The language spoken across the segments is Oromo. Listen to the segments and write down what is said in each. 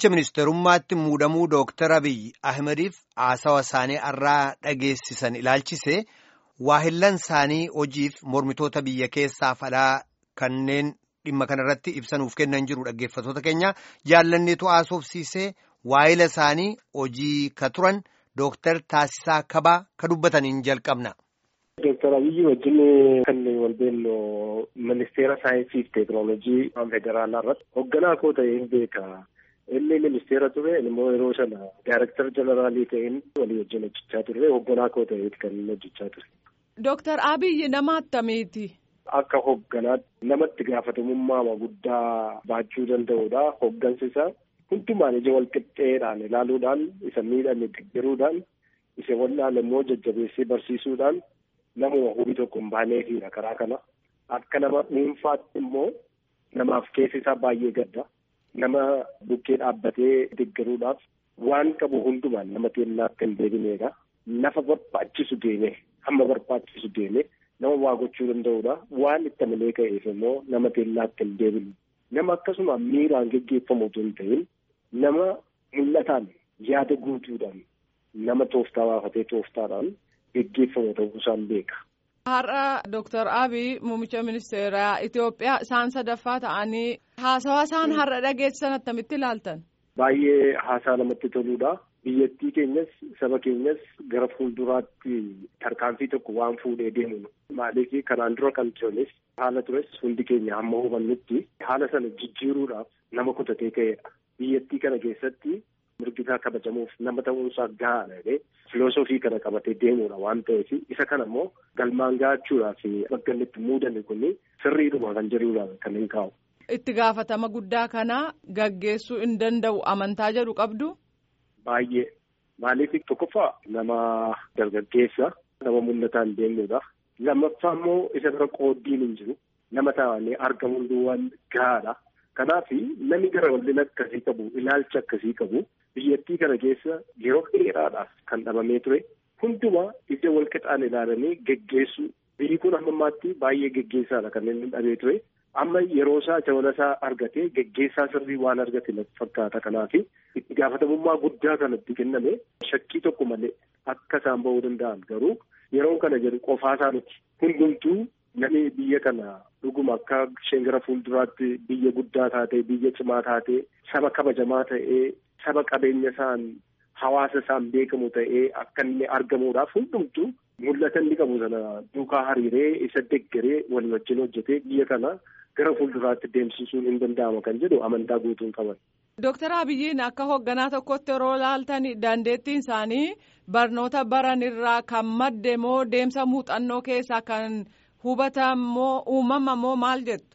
Muummicha ministeerummaatti muudamuu Dooktar Abiyyi Ahmediif haasawa isaanii irraa dhageessisan ilaalchise waahillan isaanii hojiif mormitoota biyya keessaa fadhaa kanneen dhimma kanarratti ibsanuuf kennan jiru dhaggeeffatoota keenya jaallanneetu haasofsiisee waahila isaanii hojii ka turan Dooktar Taasisaa Kabaa ka dubbataniin jalqabna. Dooktar Abiyyi wajjin kan wal beellu ministeera saayinsii fi teekinooloojii federaalaa irratti hoogganaa koo ta'een beeka. Inni ministeera ture immoo yeroo sana daayireektar jeneraalii ta'een walii wajjin hojjechaa turre hoogganaa koo ta'eeti kan inni hojjechaa ture. Dooktar Abiyyi nama attamiiti? Akka hoogganaatti namatti gaafatamummaa guddaa baachuu danda'udha. Hooggansi isaa hundumaan ija wal qixxeedhaan ilaaluudhaan isa miidhame deeggaruudhaan isa wal'aan immoo jajjabeessee barsiisuudhaan namuma hubii tokko hin baaneefidha karaa kana. Akka nama dhuunfaatti immoo namaaf keessi isaa baay'ee gadda. Nama bukkee dhaabbatee deeggaruudhaaf waan qabu hundumaan nama teellaa akka hin deebineedha. Lafa barbaachisu deeme hamma barbaachisu deeme nama waa gochuu danda'udha. Waan itti malee ka'eef immoo nama teellaa akka hin deebine. Nama akkasuma miiraan geggeeffamu otoo hin ta'in nama mul'ataan yaada guutuudhaan nama tooftaa baafatee tooftaadhaan geggeeffamu ta'uu isaan beeka. Har'a Dooktar Abiy muummicha ministeeraa Itoophiyaa isaan sadaffaa ta'anii haasawaa isaan har'a dhageessisan attamitti ilaaltan? Baay'ee haasaa namatti toludha. Biyyattii keenyas saba keenyas gara fuulduraatti tarkaanfii tokko waan fuudhee deemu. Maaliif kanaan dura kan turanis haala tures hundi keenya hamma hubannutti haala sana jijjiiruudhaaf nama kutatee ka'edha. Biyyattii kana keessatti mirgisaa kabajamuuf nama ta'uunsaa gahaadha jedhee filoosofii kana qabatee deemuudha waan ta'eef isa kana immoo galmaan gahachuudhaaf bakka inni itti muudanne kun sirriidhuma kan jedhudha kan hin kaa'u. Itti gaafatama guddaa kana gaggeessuu hin danda'u amantaa jedhu qabdu. Baay'ee maaliif tokkoffaa nama dargaggeessa nama mul'ataan deemnudha. Lammaffaa immoo isa bira qooddiin hin jiru nama taa'anii argamuun duwwaan gahaadha. Kanaaf namni gara wallina akkasii qabu ilaalcha akkasii qabu biyyattii kana keessa yeroo dheeraadhaaf kan dhabamee ture hundumaa ija wal qixaan ilaalanii geggeessu biyyi kun amma ammaatti baay'ee geggeessaadha kan inni dhabee ture amma yeroo isaa jabana isaa argatee geggeessaa sirrii waan argate natti fakkaata kanaaf itti gaafatamummaa guddaa kanatti kenname shakkii tokko malee akka isaan ba'uu danda'an garuu yeroo kana jedhu qofaa isaaniiti hundumtuu namni biyya kana dhuguma akka isheen gara fuulduraatti biyya guddaa taate biyya cimaa taate saba kabajamaa ta'ee saba qabeenya isaan hawaasa isaan beekamu ta'ee akka inni argamuudhaaf hundumtuu mul'ata inni qabu sana duukaa hariiree isa deggeree walii wajjin hojjetee biyya kana gara fuulduraatti deemsisuun hin danda'ama kan jedhu amantaa guutuun qaban. Dooktar Abiyyiin akka hoogganaa tokkotti yeroo ilaaltan dandeettiin isaanii barnoota baran irraa kan madde moo deemsa muuxannoo keessaa kan hubatan moo uumama moo maal jettu?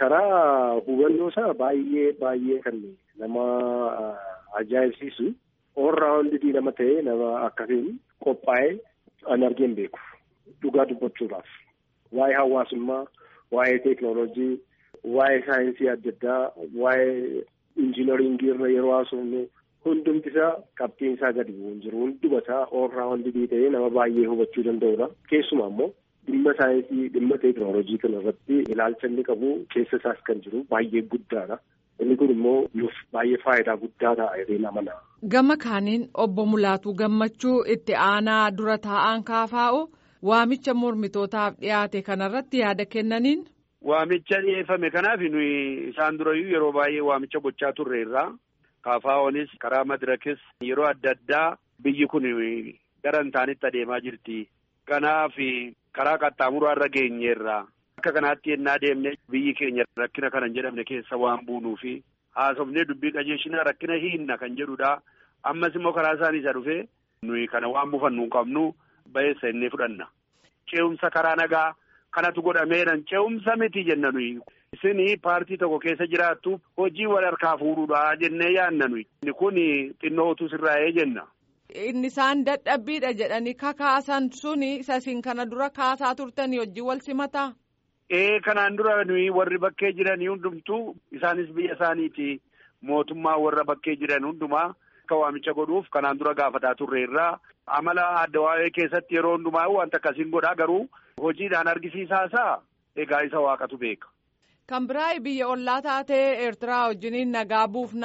Karaa hubannoo isaa baay'ee baay'ee kan nama ajaa'ibsiisu oolraawundii nama ta'ee nama akkasiin qophaa'ee an argeen beeku dhugaa dubbachuudhaaf waa'ee hawaasummaa waa'ee teeknooloojii waa'ee saayinsii adda addaa waa'ee injiinaringii irra yeroo haasofnu hundumti isaa qabxiin isaa gadi bu'u hin jiru hunduma isaa oolraawundii ta'ee nama baay'ee hubachuu danda'udha keessumaa immoo dhimma saayinsii dhimma teeknooloojii kana irratti ilaalcha inni qabu keessa isaas kan jiru baay'ee guddaadha. Inni kun immoo nuuf baay'ee faayidaa guddaa ta'a jedhee amana. Gama kaaniin obbo Mulaatuu Gammachuu itti aanaa dura taa'an kaafaa'u waamicha mormitootaaf dhiyaate kanarratti yaada kennaniin. Waamicha dhiyeeffame kanaaf nuyi isaan durayyuu yeroo baay'ee waamicha gochaa turre irraa kaafaa'oonis karaa madirakis yeroo adda addaa biyyi kun gara hin taanetti adeemaa jirti. Kanaaf karaa qaxxaamuraa irra geenyeerra. Akka kanaatti yennaa deemne biyyi keenya rakkina kana hin jedhamne keessa waan buunuu fi haasofnee dubbii qajeelchinaa rakkina hiinna kan jedhudha. Ammas immoo karaa isaanii isa dhufee nuyi kana waan buufannu hin qabnu ba'eessa innee fudhanna. Ce'umsa karaa nagaa kanatu godhameeran ce'umsa miti jenna nuyi. Isin paartii tokko keessa jiraattu hojii wal harkaa fuudhuudha jennee yaadna nuyi. Inni kun xinnoo utuu sirraa'ee jenna. Inni isaan dadhabbiidha jedhanii kakaasan suni isa isin kana dura kaasaa turtanii hojii wal simataa? Ee kanaan dura nuyi warri bakkee jiran hundumtuu isaanis biyya isaaniiti mootummaa warra bakkee jiran hundumaa akka waamicha godhuuf kanaan dura gaafataa turre irraa amala adda waa'ee keessatti yeroo hundumaa wanta akkasiin godhaa garuu hojiidhaan argisiisaasaa egaa isa waaqatu beeka. Kan biraa biyya ollaa taatee Eertiraa wajjiniin nagaa buufnaa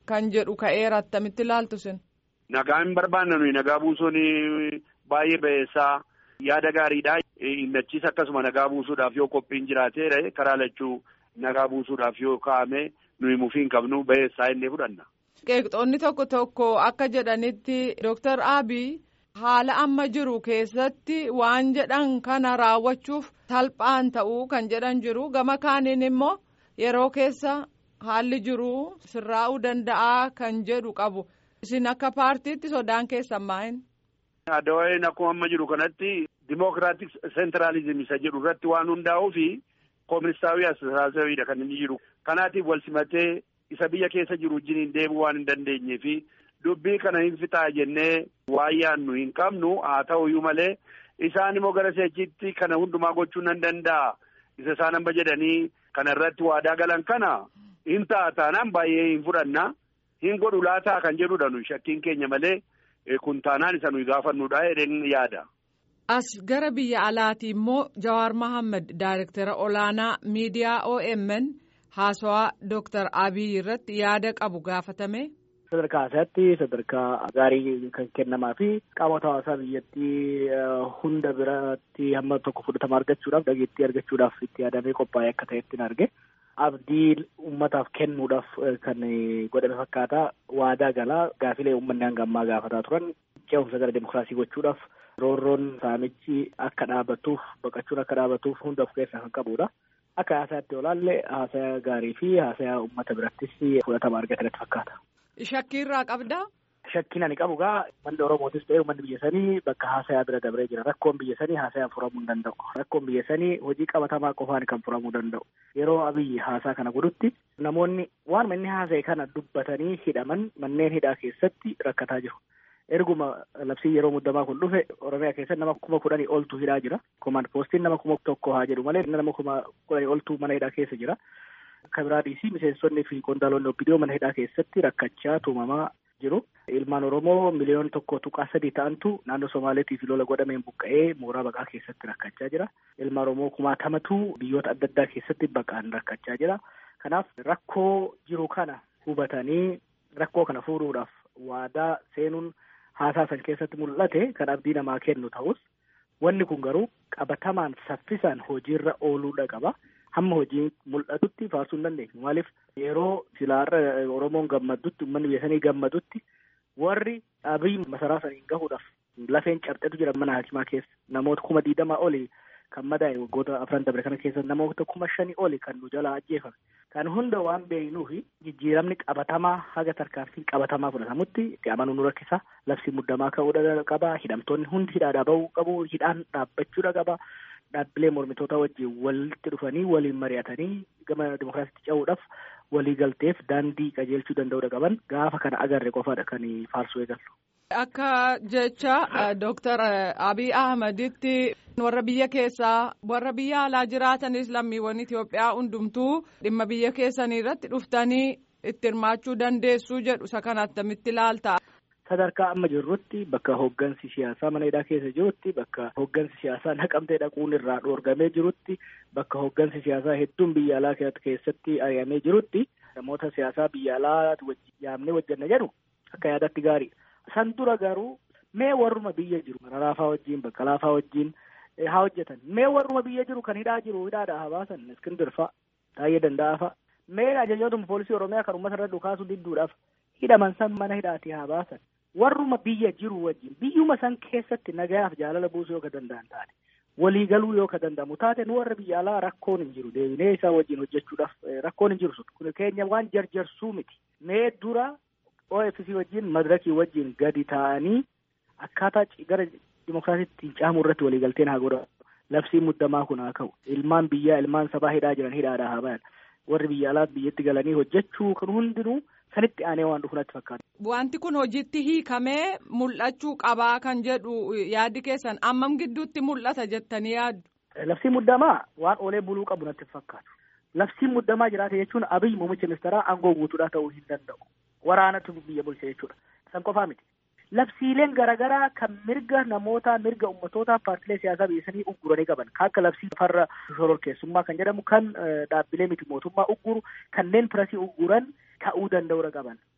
kan jedhu ka'eera attamitti ilaaltu sin. Nagaa hin barbaanne nuyi nagaa buusuun baay'ee ba'eessaa yaada gaariidha. Innachiis akkasuma nagaa buusuudhaaf yoo qophiin jiraateera karaa lachuu nagaa buusuudhaaf yoo kaa'ame nuyi mufiin qabnu ba'eessaa inni fudhanna. Qeeqxoonni tokko tokko akka jedhanitti Dooktar Abiy haala amma jiru keessatti waan jedhan kana raawwachuuf salphaan ta'uu kan jedhan jiru gama kaaniin immoo yeroo keessa haalli jiru sirraa'uu danda'a kan jedhu qabu isin akka paartiitti sodaan keessan maa'in. Adawaayin akkuma amma jiru kanatti dimookiraatik seentiraalizim isa jedhu irratti waan hundaa'uu fi kooministaawii asirraasawiidha kan inni jiru. Kanaatiif wal simatee isa biyya keessa jiru wajjin deemuu waan hin dandeenyee fi dubbii kana hin fixaa jennee waan yaannu hin qabnu haa ta'uyyuu malee isaan immoo gara seechitti kana hundumaa gochuu nan danda'a. Isa isaan amma jedhanii kana irratti waadaa galan kana hin ta'a taanaan baay'ee hin fudhanna hin godhu laataa kan jedhudha nu shakkiin keenya malee kun taanaan isa nuyi gaafannudha jedheen yaada. As gara biyya alaati immoo Jawaar Mohaammed Daayirektara olaanaa miidiyaa OMN haasawaa Dooktar Abiy irratti yaada qabu gaafatame. Sadarkaa isaatti sadarkaa gaarii kan kennamaa fi qaamota hawaasaa biyyattii hunda biratti hamma tokko fudhatama argachuudhaaf dhageettii argachuudhaaf itti yaadamee qophaa'ee akka ta'etti arge. Abdii uummataaf kennuudhaaf kan godhame fakkaata waadaa galaa gaafilee uummanni hanga ammaa gaafataa turan ce'umsa gara demokiraasii gochuudhaaf roorroon saamichi akka dhaabatuuf baqachuun akka dhaabatuuf hunda of keessaa kan qabudha. Akka haasayaatti olaalle haasayaa gaarii fi haasayaa uummata birattis fudhatama argatanitti fakkaata. Shakkii irraa qabdaa? Shakkiin ani qabu gaa manni Oromootis ta'e uummanni biyya sanii bakka haasayaa bira dabree jira. Rakkoon biyya sanii haasayaan furamuu hin danda'u. Rakkoon biyya sanii hojii qabatamaa qofaan kan furamuu danda'u. Yeroo abiyyi haasaa kana godhutti namoonni waan manni haasa'e kana dubbatanii hidhaman manneen hidhaa keessatti rakkataa jiru. Erguma labsii yeroo muddamaa kun dhufe Oromiyaa keessatti nama kuma kudhanii oltu hidhaa jira. Komaand poostiin nama kuma tokko haa jedhu malee nama kuma kudhanii oltu mana hidhaa keessa jira. Kan biraa dhiisii miseensonni fi qondaalonni obbidiyoo mana hidhaa keessatti rakkachaa tuumamaa jiru. Ilmaan Oromoo miliyoona tokko tuqaa sadii ta'antu naannoo Somaaleetii fi lola godhameen buqqa'ee mooraa baqaa keessatti rakkachaa jira. Ilmaan Oromoo kumaatamatu biyyoota adda addaa keessatti baqaan rakkachaa jira. Kanaaf rakkoo jiru kana hubatanii rakkoo kana furuudhaaf waadaa seenuun haasaa san keessatti mul'ate kan abdii namaa kennu ta'us wanni kun garuu qabatamaan saffisaan hojiirra ooluudha qaba. Hamma hojiin mul'atutti faarsuu hin dandeenyu. Maaliif yeroo silaarra Oromoon gammadutti uummanni biyya sanii gammadutti warri abiy masaraa saniin gahuudhaaf lafeen cabxetu jira mana hakimaa keessa namoota kuma diidamaa oli kan madaa'e waggoota afran dabre kana keessa namoota kuma shanii oli kan nu jalaa ajjeefame. Kan hunda waan beeknuufi jijjiiramni qabatamaa haga tarkaanfiin qabatamaa fudhatamutti itti amanuu nu rakkisa. Labsi muddamaa ka'uudha qaba. Hidhamtoonni hundi hidhaadhaa bahuu qabu. Hidhaan dhaabbachuudha qaba. Dhaabbilee mormitoota wajjin walitti dhufanii waliin mari'atanii gama dimokiraasiitti ce'uudhaaf walii galteef daandii qajeelchuu danda'uudha qaban gaafa kana agarre qofaadha kan faarsuu eegallu. Akka jecha Dooktar Abiy Ahmeditti warra biyya keessaa warra biyya alaa jiraatanis lammiiwwan Itoophiyaa hundumtuu dhimma biyya keessanii irratti dhuftanii itti hirmaachuu dandeessuu jedhu isa kana attamitti ilaalta. Sadarkaa amma jirrutti bakka hooggansi siyaasaa mana hidhaa keessa jirutti bakka hooggansi siyaasaa naqamtee dhaquun irraa dhoorgamee jirutti bakka hooggansi siyaasaa hedduun biyya alaa keessatti ari'amee jirutti namoota siyaasaa biyya alaa yaamnee hojjanna jedhu akka yaadatti gaarii. San dura garuu mee warruma biyya jiru Maraafaa wajjin Baqqalaafaa wajjin haa hojjetan mee warruma biyya jiru kan hidhaa jiru hidhaadhaa haa baasan Iskindir fa'a Taayyee Danda'aa fa'a mee ajajootuma poolisii Oromiyaa kan uummata irra dhukaasuu didduudhaaf hidhaman san mana hidhaatii haa baasan. warruma biyya jiru wajjin biyyuma san keessatti nagayaaf jaalala buusuu yoo ka danda'an taate waliigaluu yoo ka danda'amu taate nu warra biyya alaa rakkoon hin jiru deebinee isaa wajjin hojjechuudhaaf rakkoon hin jiru sun kun keenya waan jarjarsuu miti mee dura OFC wajjin madirakii wajjin gadi ta'anii akkaataa gara dimokiraasiitti caamuu irratti waliigalteen haa godhamu labsiin muddamaa kun haa ka'u ilmaan biyyaa ilmaan sabaa hidhaa jiran hidhaadhaa haa bayan warri biyya alaa biyyatti galanii hojjechuu kan hundinuu sanitti aanee waan dhufu natti fakkaata. Wanti kun hojiitti hiikamee mul'achuu qabaa kan jedhu yaaddi keessan ammam gidduutti mul'ata jettanii yaaddu. Labsiin muddamaa waan oolee buluu qabu natti fakkaatu. Labsiin muddamaa jiraate jechuun abiyyi muummicha ministeeraa aangoo guutuudhaa ta'uu hin danda'u. Waraanatu biyya bulche jechuudha. San qofaa miti. Labsiileen garaagaraa kan mirga namoota mirga uummatootaa paartilee siyaasaa biyya sanii ugguranii qaban kan akka labsii farra shororkeessummaa kan jedhamu kan dhaabbilee miti mootummaa ugguru kanneen pirasii ugguran ta'uu danda'uudha qaban.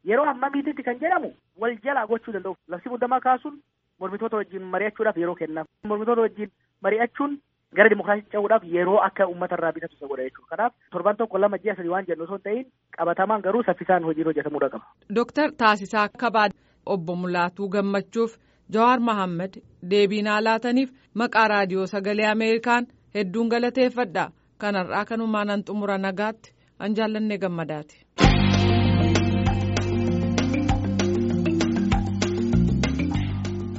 yeroo hammamiititti kan jedhamu wal jalaa gochuu danda'u labsii muddamaa kaasuun mormitoota wajjin mari'achuudhaaf yeroo kennaaf mormitoota wajjin mari'achuun gara dimokiraasii ce'uudhaaf yeroo akka uummata irraa bitatu isa godha jechuudha kanaaf torban tokko lama ji'a sadii waan jennu osoo hin ta'in qabatamaan garuu saffisaan hojiin hojjetamuudha qaba. Dooktar Taasisaa Kabaa obbo Mulaatuu Gammachuuf Jawaar Mohaammed deebii naa laataniif maqaa raadiyoo sagalee Ameerikaan hedduun galateeffadha kanarraa kanumaan an xumura nagaatti an jaallannee gammadaati.